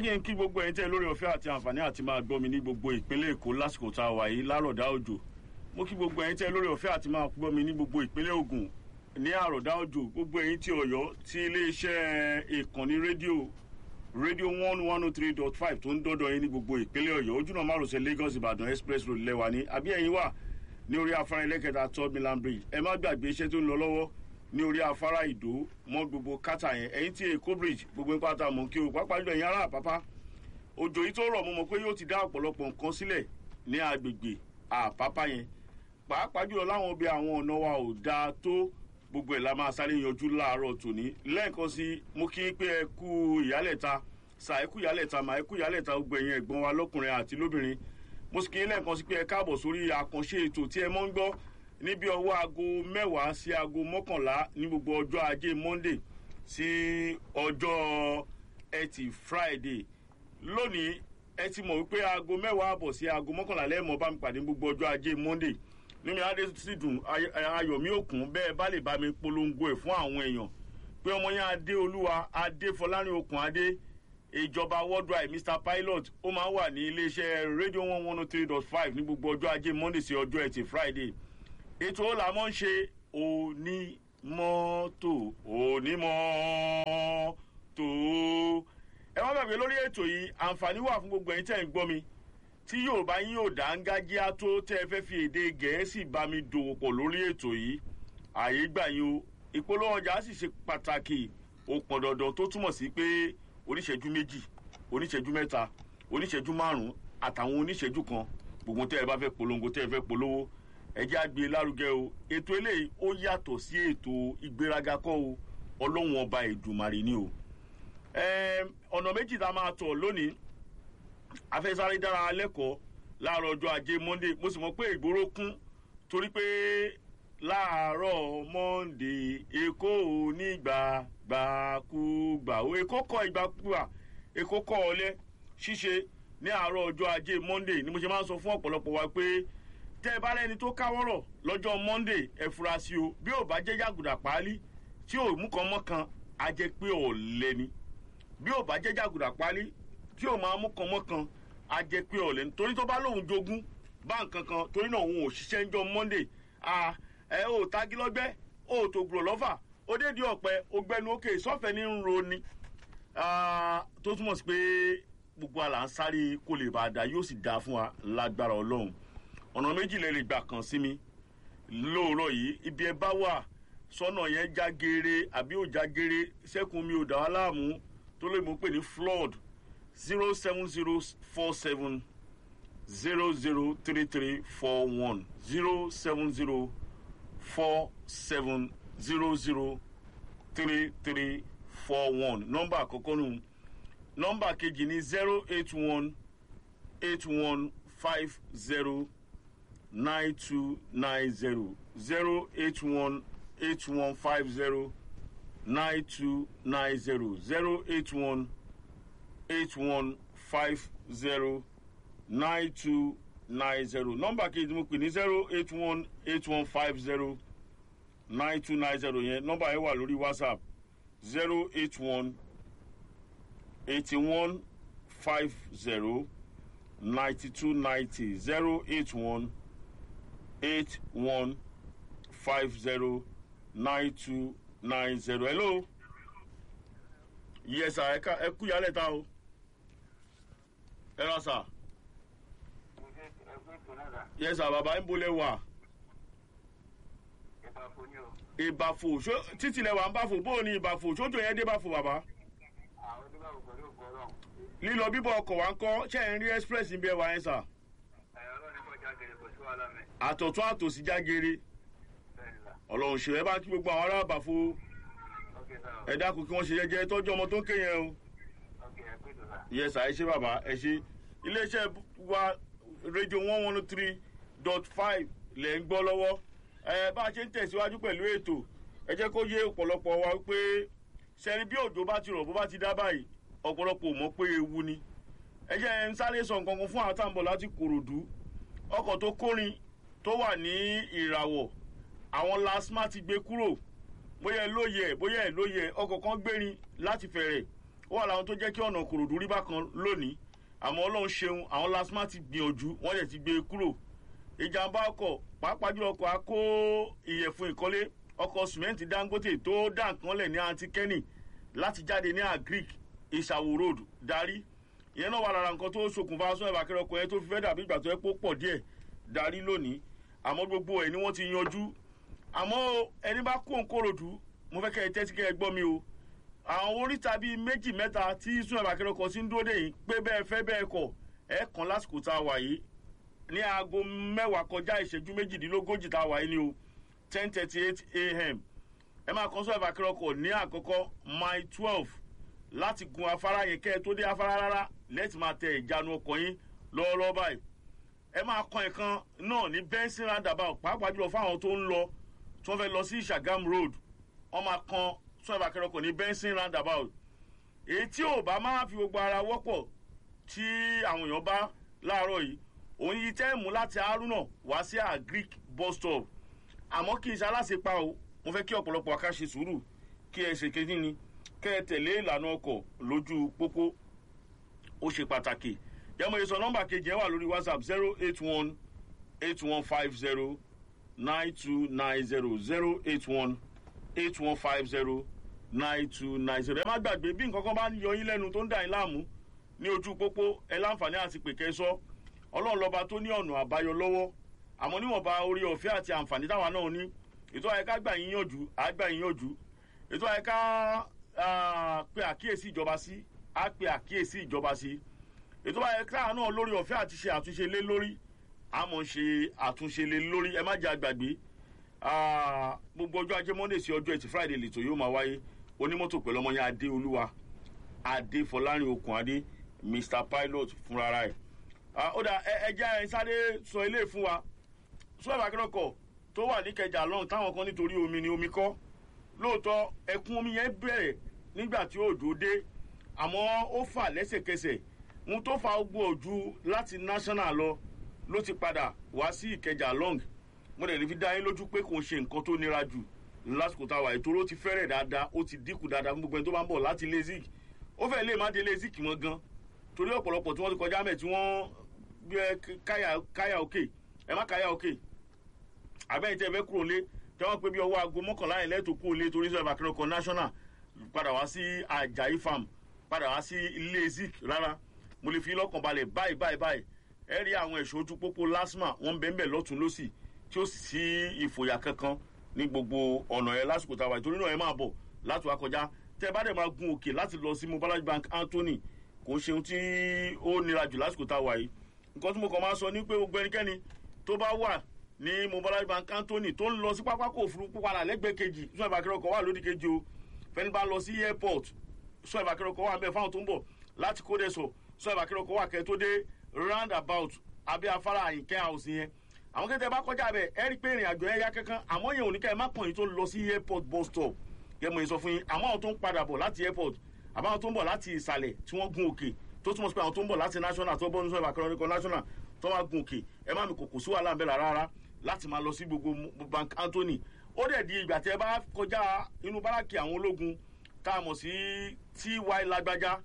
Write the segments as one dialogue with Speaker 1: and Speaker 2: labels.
Speaker 1: kí n kí gbogbo ẹ̀yin tẹ́ lórí ọ̀fẹ́ àti àǹfààní àti máa gbọ́ mi ní gbogbo ìpínlẹ̀ èkó lásìkò tá a wà yìí lárọ̀dá òjò mo kí gbogbo ẹ̀yin tẹ́ lórí ọ̀fẹ́ àti máa gbọ́ mi ní gbogbo ìpínlẹ̀ ògùn ní àròdá òjò gbogbo ẹ̀yin tí ọ̀yọ́ tí iléeṣẹ́ ìkànnì rédíò rédíò one one oh three dot five tó ń dọ́dọ̀ yín ní gbogbo ìpínlẹ̀ ọ̀yọ́ ojúnà márosẹ̀ lagos ìbàdàn express road lẹ́wà ní àbí ẹ̀yin wà ní orí afárá ẹlẹ́kẹta third milan bridge ẹ má gbàgbé iṣẹ́ tó ń lọ lọ́wọ́ ní orí afárá ìdó mọ́ gbogbo kátà yẹn ẹ̀yin tí èkó bridge gbogbo ń pátá mọ̀ kí o pápá jùlọ ẹ̀yin ará àpápá òjò yìí tó rọ̀ mo mọ̀ pé yóò ti dá ọ̀pọ̀lọpọ̀ nǹkan sílẹ̀ ní agbègbè àpápá yẹn pàápàá jùlọ láwọn ibi àwọn ọ̀nà wa ò dáa tó gbogbo ẹ̀ la máa sáré yanjú láàárọ̀ tòní lẹ́ẹ̀kan sí mo kí pé ẹ kú ìyálẹ̀ta sà ẹ kú ìyálẹ̀ta mà ẹ kú ìyálẹ̀ta gbogbo ẹ̀yin ẹ̀gbọ́n wa lọ́kùnrin àti lóbìnrin mo sì kí lẹ́ẹ̀kan sí pé ẹ káàbọ̀ sórí àkànṣe ètò tí ẹ mọ́ ń gbọ́ níbi ọwọ́ aago mẹ́wàá sí aago mọ́kànlá ní gbogbo ọjọ́ ajé monday sí ọjọ́ ẹtì friday lónìí ẹ ti mọ̀ wípé aago mẹ́wàá àbọ̀ sí aago mọ́kànlá lẹ́ẹ̀mọ́ bá mi pàdé gbogbo ọjọ́ ajé monday nínú adé sì dùn ayọ̀mí òkun bẹ́ẹ̀ bá lè bá mi polongo ẹ̀ fún àwọn èèyàn pé ọmọ yẹn adé olúwa adé fọlárin okùn adé ìjọba worldwide mr pilot ó máa ń wà ní iléeṣẹ́ radio one one oh three dot five ní gbogbo ọjọ́ ajé monday sí ọjọ́ ẹtì friday ètò ó là mọ́ ń ṣe onímọ́tò onímọ́tò ẹ má gbàgbé lórí ètò yìí àǹfààní wà fún gbogbo ẹ̀yin tẹ̀ ń gbọ́ mi tí yorùbá yín ò dá ń gájíá tó tẹ́ ẹ fẹ́ fi èdè gẹ̀ẹ́sì bá mi dòwò pọ̀ lórí ètò yìí àyè gbà yín o ìpolówó ọjà sì ṣe pàtàkì ó pọn dandan tó túmọ̀ sí pé oníṣẹ́jú méjì oníṣẹ́jú mẹ́ta oníṣẹ́jú márùn-ún àtàwọn oníṣẹ́jú kan gbogbo tẹ́ ẹ bá fẹ́ polongo tẹ́ ẹ fẹ́ polówó ẹjẹ́ àgbè lárugẹ o ètò eléyìí ó yàtọ̀ sí ètò ìgbéraga kọ́ o ọlọ́run ọba ìdùmarè ni o ọ̀nà méjì tá a máa tọ̀ lónìí afẹ́sáré dára lẹ́kọ̀ọ́ láàárọ̀ ọjọ́ ajé monde mo sì mọ̀ pé ìgboro kún torí pé láàárọ̀ monde èkó onígbàgbàkúgbà o èkó kọ ìgbàkúgbà èkó kọ ọlẹ́ ṣíṣe ní àárọ̀ ọjọ́ ajé monde ni mo ṣe máa ń sọ fún ọ̀pọ̀lọpọ̀ wa pé tẹ́ ẹ bá rẹ́ni tó káwọ́rọ̀ lọ́jọ́ monde ẹ fura sí o bí ò bá jẹ́ jàgùdà páálí tí ò mú kan mọ́ kan á jẹ́ pé ọ̀lẹ́ ni bí ò bá jẹ́ jàgùdà páálí tí ò máa mú kan mọ́ kan á jẹ́ pé ọ̀lẹ́ nítorí tó bá lóun jogún bá nǹkan kan torí náà òun ò ṣiṣẹ́ ń jọ monday ẹ ò tagi lọ́gbẹ́ ò tó gbòòrò lọ́fà ó dé di ọ̀pẹ ó gbẹnu òkè sọ́fẹ̀ ní ń ro ni tó túmọ̀ sí pé gbogbo àlà ń sáré kó lè bá a dá yóò sì dáa fún wa lágbára ọlọ́run ọ̀nà méjì lè lè gbà kàn sí mi lóòrọ̀ yìí ibi ẹ bá wà sọ́nà yẹn já geere àbí ò já geere sẹ́kùn mi ò dá wa láàmú tó lè mú pè ní flood zero seven zero four seven zero zero three three four one zero seven zero four seven zero zero three three four one nọmba àkọ́kọ́ nù nọmba kejì ní zero eight one eight one five zero nine two nine zero zero eight one eight one five zero nine two nine zero zero eight one eight one five zero nine two nine zero nọmba kejì mo pè ní zero eight one eight one five zero nine two nine zero yẹn nọmba yẹn wà lórí whatsapp zero eight one eighty one five zero ninety two ninety zero eight one eight one five zero nine two nine zero hello yes sir ẹ kú yálẹ̀ ta o ẹ rà sà yes sir bàbá ń bolẹ̀ wà ìbàfò títí lẹ wà ń bàfò bóò ni ìbàfò sójú yẹn dé bàfò bàbá lílọ bíbọ ọkọ̀ wa ń kọ́ ṣe ń rí express ń bí ẹ wà yẹn sà àtọ̀tún àtòsí jágere ọlọ́run ṣe ẹ bá kí gbogbo àwọn ará àbàfo ẹ dákun kí wọ́n ṣe jẹ́jẹ́ tọ́jú ọmọ tó ń ké yẹn o yẹ sà ẹ ṣe bàbá ẹ ṣe iléeṣẹ́ wa rédíò one one three dot five lẹ̀ ń gbọ́ lọ́wọ́ ẹ bá a ṣe ń tẹ̀síwájú pẹ̀lú ètò ẹ jẹ́ kó yé ọ̀pọ̀lọpọ̀ wa pé sẹ́ni bí òjò bá ti rọ̀ bó bá ti dá báyìí ọ̀pọ̀lọpọ̀ mọ̀ pé ewu ni ẹ jẹ́ ń sáré sọ nǹkan kan fún àwọn táǹbọ̀ láti kòròdú ọkọ̀ tó kórin tó wà ní ìràwọ̀ àwọn lasma ti gbé kúrò bóyá ẹ lóye ẹ bóyá ẹ lóye ẹ ọkọ̀ kan gbérin láti fẹ̀rẹ̀ ó wà láwọn tó jẹ́ kí ọ̀nà kòròdú rí bákan lónìí àmọ́ ọlọ́run ṣeun àwọn lasma ti gbìyànjú wọ́n dẹ̀ ti gbé e kúrò ìjàmbá ọkọ̀ pàápàá jùlọ ọkọ̀ akó ìyẹ̀fun ìkọ́lé ọkọ̀ sìmẹ́ǹtì dangote tó dà nǹkan lẹ̀ ní antikẹ́nì láti jáde ní agric ìṣàwò road darí ìyẹn náà wà lára nǹkan tó ṣokùnfà sún ẹ̀bà kẹrẹ ọkọ̀ yẹn tó fi fẹ́ dàbí ìgbà tó yẹ kó pọ̀ díẹ̀ darí lónìí àmọ́ gbogbo ẹ̀ ni wọ́n ti yanjú àmọ́ ẹni bá kó nkòròdú mo fẹ́ kẹ́ ẹ tẹ́tí kẹ́ ẹ gbọ́ mi o àwọn oríta bíi méjì mẹ́ta tí sún ẹ̀bà kẹrẹ ọkọ̀ sí ń dúró dè yín pé bẹ́ẹ̀ fẹ́ bẹ́ẹ̀ kọ̀ ẹ̀ kàn lásìkò tá a wà yìí ní aago mẹ́wàá kọjá ìṣẹ́jú méjìdínlógójì tá a wà yìí ni o ten thirty eight a.m. ẹ máa kàn sún ẹ̀bà kẹrẹ ọkọ̀ ní àkọ́kọ́ mile twelve láti gun afárá yẹn kẹ́ ẹ tó dé afárá rárá lẹ́tì máa tẹ ìjánu ọkọ̀ yín lọ́wọ́lọ́wọ́ báyìí ẹ máa kan ìkan náà ní benson roundabout pàápàá jùlọ fáwọn tó ń lọ tí wọ́n fẹ́ lọ sí ìṣàgàm road wọ́n máa kan sún ẹ̀bà kẹrẹ ọkọ̀ ní benson roundabout èyí tí ò bá máa fi gbogbo ara wọ́pọ̀ tí àwọn èèyàn bá láàárọ̀ yìí òun yìí tẹ́ mú láti haruna wá sí agric bus stop àmọ́ kì í ṣe aláṣepa o mo fẹ́ kí ọ̀pọ̀lọpọ̀ aká ṣe sùúrù kí ẹ ṣe kejì ni kẹ́ ẹ tẹ̀lé ìlànà ọkọ̀ lójú pópó ó ṣe pàtàkì yẹmọ ìsọ nọmba kejì ẹ wà lórí whatsapp zero eight one eight one five zero nine two nine zero zero eight one eight one five zero nine two nine zero ẹ má gbàgbé bí nǹkan kan bá ń yọ yín lẹ́nu tó ń dà yín láàmú ní ojú pópó ẹ láǹfààní àti pèkẹ́ sọ ọlọ́run lọ́ba tó ní ọ̀nà àbáyọ lọ́wọ́ àmọ́ níwọ̀nba orí ọ̀fẹ́ àti àǹfààní táwa náà ní ètò àyíká gbà yín yànjú àgbà yín yànjú ètò àyíká pe àkíyèsí ìjọba sí á pe àkíyèsí ìjọba sí ètò àyíká náà lórí ọ̀fẹ́ àti ṣe àtúnṣe lé lórí àmọ́ ṣe àtúnṣe lé lórí ẹ má jẹ́ àgbàgbé gbogbo ọjọ́ ajé monday sí ọjọ́ ẹtì friday lètò yóò máa wáyé onímọ́tò pẹ̀lú ọmọ yẹn adé olúwa adé fọlárin okùn adé mr pilot fúnra ẹ̀ ó dà ẹja ẹ sáré sọ ilé fún wa sọ́ọ̀bù akẹ́rọ̀kọ̀ tó wà ní kẹjà lọ́hùn táwọn kan nítorí omi ni omi kọ́ lóòótọ́ ẹkún omi yẹn bẹ̀rẹ̀ nígbà tí òjò dé àmọ́ ó fà lẹ́sẹ̀kẹsẹ̀ ohun tó fa ogbó ojú láti national lọ ló ti padà wá sí ìkẹjà long mo dẹ̀ lè fi dá yín lójú pé kò ń ṣe nǹkan tó nira jù lásìkò táwa ètò ó ti fẹ́rẹ̀ dáadáa ó ti dínkù dáadáa fún gbogbo ẹni tó bá ń bọ̀ láti lezik ó fẹ́ lè má dé lezik mọ́ gan torí ọ̀pọ̀lọpọ̀ tí wọ́n ti kọjá mẹ́ tí wọ́n gbé káyà òkè ẹ má káyà òkè àbẹ́yìn tẹ́ ẹ fẹ́ kúrò lé tí wọ́n pé bí ọwọ́ aago mọ́kànlá yẹn lẹ́tọ̀ kúrò lé torí sọ̀rọ̀ àkẹ́rọ̀kọ̀ national padà wá sí ajayi farm padà wá sí ilé zik rárá mo lè fi lọ́kàn balẹ̀ báyìí báyìí báyìí ẹ rí àwọn ẹ̀ṣọ́ ojú pópó lasma wọ́n ń bẹ́ẹ̀ bẹ́ẹ̀ lọ́tún lọ́sì tí ó sì sí ìfòyà kankan ní gbogbo ọ̀nà ẹ̀ lásìkò táwa ìtorí náà ẹ máa bọ̀ láti wá kọjá tẹ́ ẹ bá dẹ̀ máa gun òkè láti lọ sí mobile bank anthony kò ń ṣeun tí ó nira jù lásìkò táwa yìí nǹkan tí mo kàn máa sọ ní pé gbogbo ẹnikẹ́ni tó bá wà ní mobile bank anthony tó ń lọ sí pápákọ̀ òfurufú padà lẹ́gbẹ̀ẹ́ kejì sún ìbàkẹ́rẹ́ ọkọ̀ wà lódì kejì o fẹ́ni bá lọ sí airport sún ìbàkẹ́rẹ́ ọkọ̀ wà ń bẹ̀ fáwọn tó ń bọ̀ láti kóde sọ sún ìbàkẹ́rẹ́ ọkọ̀ wà kẹ́ tó dé round about abẹ́ afárá àyìnkẹ́ house yẹn àwọn kẹ́tẹ́ bá kọjá bẹ̀ ẹ rí pé ìrìn àjò yẹn yá kankan àmọ́ yẹn ò ní ká ẹ má pọ̀ yín tó lọ sí airport bus stop yẹ mo yín sọ fún yín àmọ́ àwọn tó ń padà bọ̀ láti airport àbáwọn tó ń bọ̀ láti ìsàlẹ̀ tí wọ́n gun òkè tó túmọ̀ sí pé àwọn tó ń bọ̀ láti national tó bọ́ ní sọ ìbàkẹ́rẹ́ ọkọ̀ national tó wá gun òkè ẹ má mi kòkò sí wàhálà ń bẹ̀rẹ̀ rárá láti máa lọ sí gbogbo bank anthony ó dẹ̀ di ìgbà tí ẹ bá kọjá inú báràkì àwọn ológun tá a mọ̀ sí ty lágbájá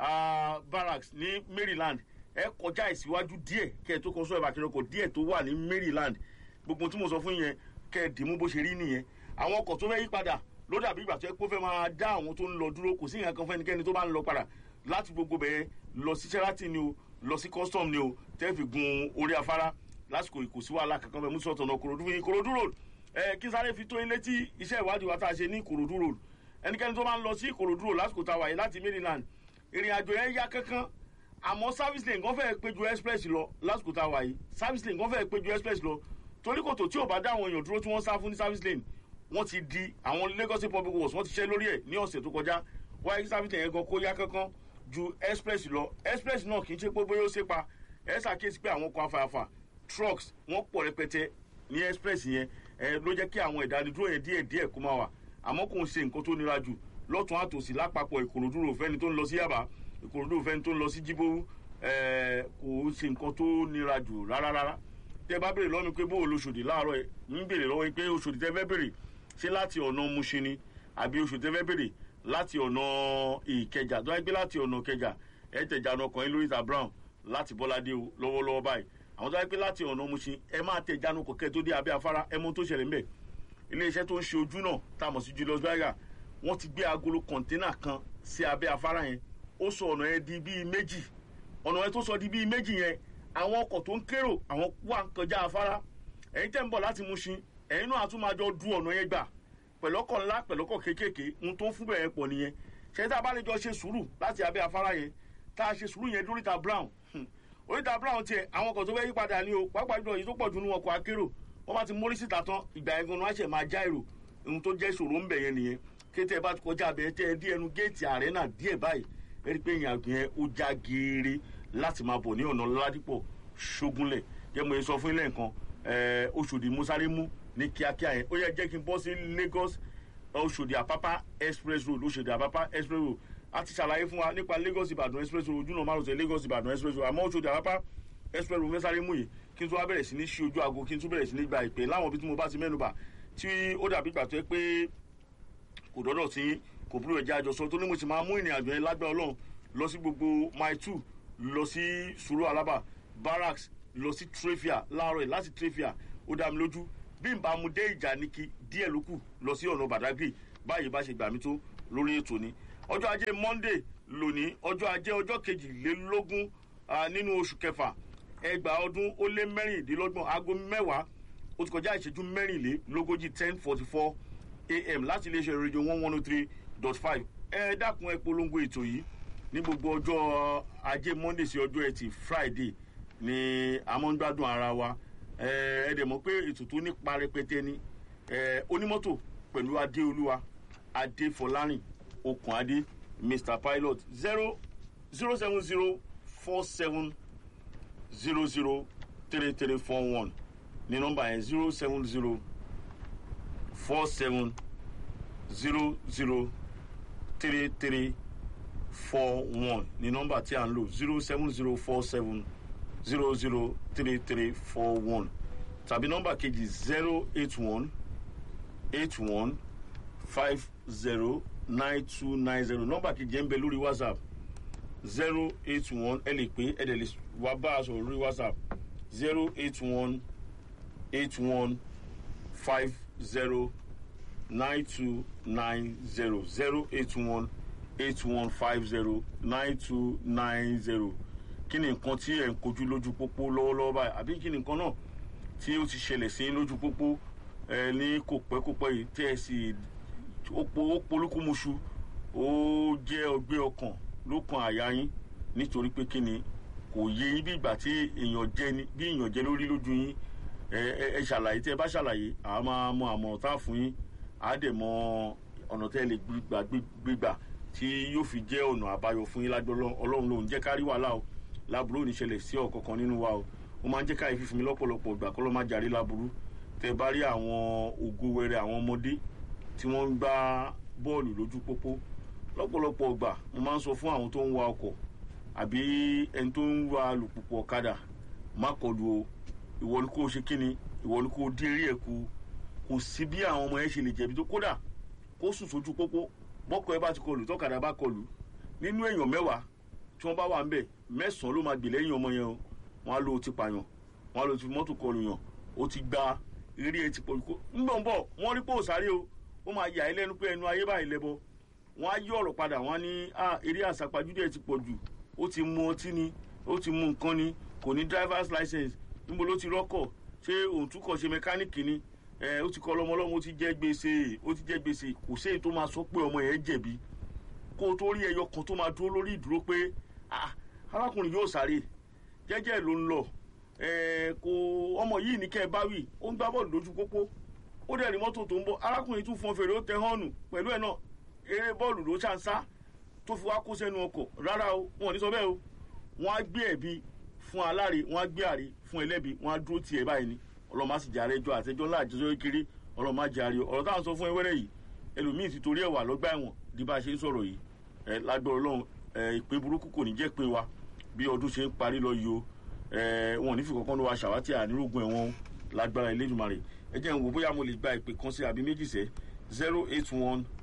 Speaker 1: barracks ní maryland ẹ kọjá ìsíwájú díẹ̀ kẹ́ ẹ tó kọ sọ ìbàkẹ́rẹ́ ọkọ̀ díẹ̀ tó wà ní maryland gbogbo tí mo sọ fún yẹn kẹ́ ẹ dìímú bó ṣe rí nìyẹn àwọn ọkọ̀ tó fẹ́ yí padà ló dàbí ìgbà tó ẹ kó fẹ́ máa dá àwọn tó ń lọ dúró kò sí ìyẹn kan fẹ́nikẹ́ni tó bá ń lọ padà láti gbogbo bẹ̀rẹ̀ lọ sí sheraton ni o lọ sí custom ni o tẹ́ fi gun orí afárá lásìkò ìkòsí wàhálà kankan bẹ musu ọ̀tọ̀nà kòròdú fún yín kòròdú road ẹ kí sáré fi tó yín létí iṣẹ́ ìwádìí wa tá a ṣe ní kòròdú road ẹnikẹ́ni tó máa ń lọ sí kòròdú road lásìkò tá a wà yìí láti maryland ìrìn àjò yẹn yá kankan àmọ́ service lane kan fẹ́ẹ́ péjú express lọ lásìkò tá a wà yìí service lane kan fẹ́ẹ́ péjú express lọ torí kòtò tí ò bá dá àwọn èèyàn dúró tí wọ́n sá fún ní service lane wọ́n ti di àwọn lagos state public works wọ́n ti ṣẹ́ lórí ẹ̀ ní ọ̀sẹ̀ tó kọjá wáyé kí service lane yẹn gan kó yá kankan ju express lọ express náà kì í ṣe pé bóyá ó ṣe pa ẹ ṣàkíyèsí pé àwọn kan afáfá trucks wọ́n pọ̀ rẹpẹtẹ ní express yẹn ẹ ló jẹ́ kí àwọn ìdánidúró yẹn díẹ̀ díẹ̀ kó máa wà àmọ́ kò ń ṣe nǹkan tó nira jù lọ́tún àtòsí lápapọ̀ ìkòròdú rò fẹ́ni tó ń lọ sí yàbá ìkòròdú rò fẹ́ni tó ń lọ sí jíbó ẹ kò ń ṣe nǹkan tó nira jù rárá rárá tẹ bá béèrè lọ́nu pé bó o lóṣòdì láàárọ̀ ẹ ń béèrè lọ́wọ́ pé oṣòdì tẹ fẹ́ béèrè ṣé láti ọ̀nà muṣin ni àbí oṣòdì tẹ fẹ́ béèrè láti ọ̀nà ìkẹjà tó wáyé pé láti ọ̀nà ìkẹjà ẹ tẹ̀jà ọ̀nà ọkàn yín lórí ìta brown láti bọ́ládé o lọ́wọ́lọ́wọ́ báyìí àwọn tó wáyé pé láti ọ̀nà Mushin ẹ máa tẹ̀jà ọ̀nà kọ̀kẹ́ tó dé abẹ́ afárá ẹ mọ tó ṣẹlẹ̀ ńbẹ̀ iléeṣẹ́ tó ń ṣe ojú náà tá a mọ̀ sí Julius Berger wọ́n ti gbé agolo kọ̀ńténà kan sí abẹ́ afárá yẹn ó sọ ọ̀nà yẹn di bíi méjì ọ̀nà yẹn tó sọ di bíi méjì yẹn àwọn ọkọ̀ tó ń kérò àwọn wà ń kọjá afárá ẹ̀yin tẹ́ ń bọ̀ láti Mushin ẹ̀yin náà tún máa jọ du ọ̀nà yẹn gbà pẹ̀lọ́kọ̀ ńlá pẹ̀lọ́kọ̀ kéékèèké ń tó ń fún bẹ̀rẹ̀ pọ̀ nìyẹn ṣé tá a bá lè jọ ṣe sùúrù láti abẹ́ afárá yẹn tá a ṣe sùúrù yẹn dóríta brown oríta brown tiẹ̀ àwọn ọkọ̀ tó fẹ́ yí padà ní o pàápàá jùlọ yìí tó pọ̀ jù nínú ọkọ̀ akérò wọ́n bá ti mórí síta tán ìgbà yẹn gan-an wọ́n á ṣẹ̀ máa já èrò ohun tó jẹ́ ìṣòro ń bẹ̀ yẹn nìyẹn kété ẹ bá ti kọjá abẹ́ tẹ́ ẹ dí ẹnu géètì àrẹ́nà díẹ̀ báyìí ẹ rí i pé ìyàn yẹn ó já geere láti máa bọ̀ ní ọ̀nà ládìpọ̀ ṣógúnlẹ̀ jẹ́ mo sọ fún ilé nǹkan Oṣòdì Musarimu ní kíákíá yẹn ó yẹ jẹ́ kí n bọ́ sí Lagos Oṣòdì Àpápá express road Oṣòdì Àpápá express road a ti ṣàlàyé fún wa nípa Lagos Ìbàdàn express road ojúnà márùn-ún Lagos Ìbàdàn express road àmọ́ Oṣòdì Àpápá express road Musarimu yìí kí n tún wá bẹ̀rẹ̀ sí ní ṣí ojú aago kí n tún bẹ̀rẹ̀ sí ní gba ìpè láwọn ibi tí mo bá ti mẹ́nubà tí ó dàbí ìgbà tó yẹ pé kò dọ́dọ̀ sí kò búrò ẹ̀jẹ̀ àjọsọ tó ní mo sì máa mú ìrìn àjò yẹn lágbẹ́ Ọlọ́run lọ sí gbogbo mile two lọ sí Sùúrù Alábà barracks lọ sí Trafia láàárọ̀ yìí láti Trafia ó dá mi lójú bí n bá mu dé ìjà ní kí díẹ̀ ló kù lọ sí ọ̀nà Badagry báyìí bá ṣe gbà mí tó lórí ètò ni ọjọ́ ajé Monday lónìí ọjọ́ ajé ọjọ́ kejìlélógún nínú oṣù kẹfà ẹgbàá ọdún ó lé mẹ́rìndínlọ́gbọ̀n aago mẹ́wàá ó ti kọjá ìṣẹ́jú mẹ́rìnlélógójì ten forty four am láti iléeṣẹ́ rédíò one one oh three dot five ẹ dákun ẹ polongo ètò yìí ní gbogbo ọjọ́ ajé Monday sí ọjọ́ ẹtì Friday ni a máa ń gbádùn ara wa ẹ dẹ̀ mọ̀ pé ètò tó nípa rẹpẹtẹ ni onímọ́tò pẹ̀lú adéolúwa adéfọlárìn okùnadé mr pilot zero zero seven zero four seven zero zero three three four one ní nọ́mbà yẹn zero seven zero four seven zero zero three three four one ní nọ́mbà tí a ń lò zero seven zero four seven zero zero three three four one tàbí nọ́mbà kejì zero eight one eight one five zero nine two nine zero nọ́mbà kejì ẹ̀ ń bẹ lórí whatsapp zero eight one ẹ lè pé ẹ dẹ̀ lè wá bá a sọ̀rọ̀ lórí whatsapp zero eight one eight one five zero nine two nine zero zero eight one eight one five zero nine two nine zero kí ni nǹkan tí ẹ̀ ń kojú lójú pópó lọ́wọ́lọ́wọ́ báyìí àbí kí ni nǹkan náà tí ó ti ṣẹlẹ̀ sí lójú pópó ẹ ní kò pẹ́ kò pẹ́ yìí tí ẹ sì ó polúkúmuṣu ó jẹ́ ọgbẹ́ ọkàn ló kan àyà yín nítorí pé kí ni kò yé yín bí ìgbà tí èèyàn jẹ ni bí èèyàn jẹ lórí lójú yín ẹ ẹ ṣàlàyé tí ẹ bá ṣàlàyé àá máa mọ àmọ̀ràn tá a fún yín àá dẹ̀ mọ ọ̀nà tẹ́ ẹ lè gbígbà gbígbà tí yóò fi jẹ́ ọ̀nà àbáyọ fún yín lágbó ọlọ́run lòun jẹ́ kárí wàhálà o láburú ò ní ṣẹlẹ̀ sí ọ̀kọ̀ọ̀kan nínú wa o ó máa ń jẹ́ káyé fífún mi lọ́pọ̀lọpọ̀ ìgbà kọ́ ló máa jàre láburú tẹ́ bá rí àwọn ògo wẹrẹ àwọn ọmọdé tí wọ́n ń gbá bọ́ọ̀lù lójú pópó lọ́pọ̀lọpọ̀ ìgbà mo máa ń sọ fún àwọn tó ń wa ọkọ̀ àbí ẹni tó ń wa alùpùpù ọ̀kadà má kọlu o ìwọ ni kò ṣe kíni ìwọ ni kò dín eré ẹ̀ kù kò sí bí àwọn ọmọ yẹn ṣe lè jẹ̀bi tó kódà kó sùn sójú pópó bọ́kọ̀ ẹ bá ti kọlù tọ́kadà bá kọlù nínú èèyàn mẹ́wàá tí wọ́n bá wà ń bẹ̀ mẹ́sàn-án ló máa gbè lẹ́yìn ọmọ yẹn o wọ́n á lo ti pààyàn wọ́n á lo ti mọ́tò kọlù yàn ó ti gba eré ẹ ti pọ̀ kó ńbọ̀ ńbọ̀ wọ́n rí pé ò sáré o ó máa yà ẹ́ lẹ́nu pé ẹnu ayé báyìí lẹ́bọ wọ́n á yí ọ̀rọ̀ padà wọ́n á ní eré àsápajúdé ẹ ti pọ̀ jù ó ti mu ọtí ni ó ti mu nǹkan ni kò ní driver's license níbo ló ti rọ́kọ̀ ṣé òun tún kọ̀ ṣe mẹkáníìkì ni ẹ ó ti kọ́ lọ́mọlọ́mọ ó ti jẹ́ gbèsè ó ti jẹ́ gbèsè kò séyìí tó máa sọ pé ọmọ yẹn jẹ̀bi kó o tó rí ẹyọ kan tó máa dúró lórí ìdúró pé arákùnrin yóò sáré jẹ́jẹ́ ló ń lọ kò ọmọ yìí ní kẹ́ ẹ bá wì ó ń gbá bọ́ọ̀lù lójú pópó ó dẹ̀ rí mọ́tò tó ń bọ̀ arákùnrin tún fọn fèrè ó tẹ họ́ọ̀nù pẹ̀lú ẹ̀ náà eré bọ́ọ̀lù ló ṣàǹsá tó fi wá kó sẹ́nu ọkọ̀ rárá o wọn ò ní sọ bẹ́ẹ̀ o wọ́n á gbé ẹ̀bi fún aláre wọ́n á gbé àre fún ẹlẹ́bi wọ́n á dúró tiẹ̀ báyìí ni ọlọ́run má sì jẹ́ àrẹ́jọ́ àtẹjọ́ ńlá àjẹsọ́ kiri ọlọ́run má jẹ́ àrẹ́ ọ̀rọ̀ táwọn sọ fún ẹwẹ́rẹ́ yìí ẹlòmíì ti torí ẹ̀wà lọ́gbà ẹ̀wọ̀n di bá a ṣe ń sọ̀rọ̀ yìí ẹ lágbára ọlọ́run ẹ ìpè burúkú kò ní jẹ́ pé wa bí ọdún ṣe ń parí lọ yìí o ẹ wọn ò ní fi kankan ló wa ṣàwátì ànírógún ẹ̀wọ̀n lágbára Elédùmarè ẹ jẹ́ n wò bóyá mo lè gba ìpè kan sí àbí méjì sẹ́ zero eight one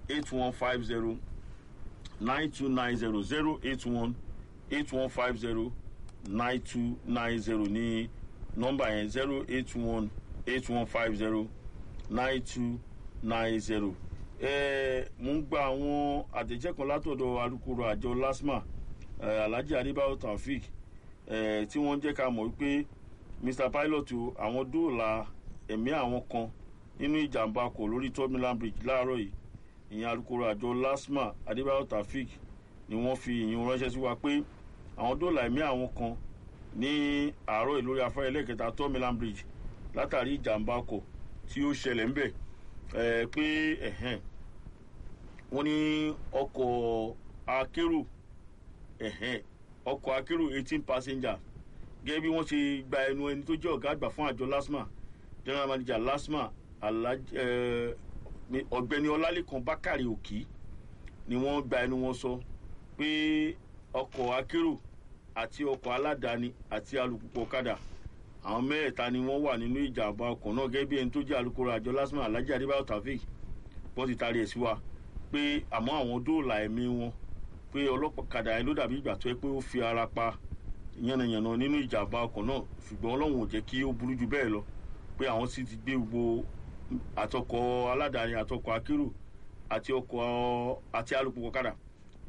Speaker 1: eight one five zero nine two nine zero zero eight one eight one five zero nine two nine zero ní nọ́mbà yẹn zero eight one eight one five zero nine two nine zero. mo ń gba àwọn àtẹ̀jẹ́ kan látọ̀dọ̀ alukoro àjọ lasma eh, alhaji adébáyọ̀ taofik eh, tí wọ́n jẹ́ ká mọ̀ wípé mr pilot o, àwọn dóòlà ẹ̀mí àwọn kan nínú ìjàmbá ọkọ̀ lórí third mainland bridge láàárọ̀ yìí ìyẹn alukoro àjọ lasma adébáyọ̀ taofik ni wọ́n fi ìyẹn ránṣẹ́ sí wa pé àwọn dóòlà ẹ̀mí àwọn kan ní àárọ̀ yìí lórí afárá ẹlẹ́kẹta third mainland bridge látàrí ìjàmbá ọkọ̀ tí ó ṣẹlẹ̀ ńbẹ̀ ẹ̀ pé ẹ̀hẹ́n wọ́n ní ọkọ̀ akérò ẹ̀hẹ́n ọkọ̀ akérò eighteen passenger gẹ́gẹ́ bí wọ́n ṣe gba ẹnu ẹni tó jẹ́ ọ̀gá àgbà fún àjọ lasma general manager lasma Alhaji- eh, ní ọ̀gbẹ́ni ọlálẹ́kan bákàrẹ̀ òkì ni wọ́n gba ẹnu wọn sọ pé ọkọ̀ akérò àti ọkọ̀ aládàáni àti alùpùpù ọ̀kadà àwọn mẹ́ẹ̀ta ni wọ́n wà nínú ìjàmbá ọkọ̀ náà gẹ́gẹ́ bí ẹni tó jẹ́ alukoro àjọ lasma alhaji adébáyọ̀ taofik wọ́n ti taari ẹ̀ sí wa pé àmọ́ àwọn dóòlà ẹ̀mí wọn pé ọlọ́kadà yẹn ló dàbí ìgbà tó yẹ pé ó fi ara pa yànnàyànnà nínú ìjàmbá ọkọ̀ náà ṣùgbọ́n ọlọ́run ò jẹ́ kí ó burú ju bẹ́ẹ̀ lọ pé àwọn sì ti gbé gbogbo àtọkọ̀ aládàáni àtọkọ̀ akérò àti ọkọ̀ àti alùpùpù ọ̀kadà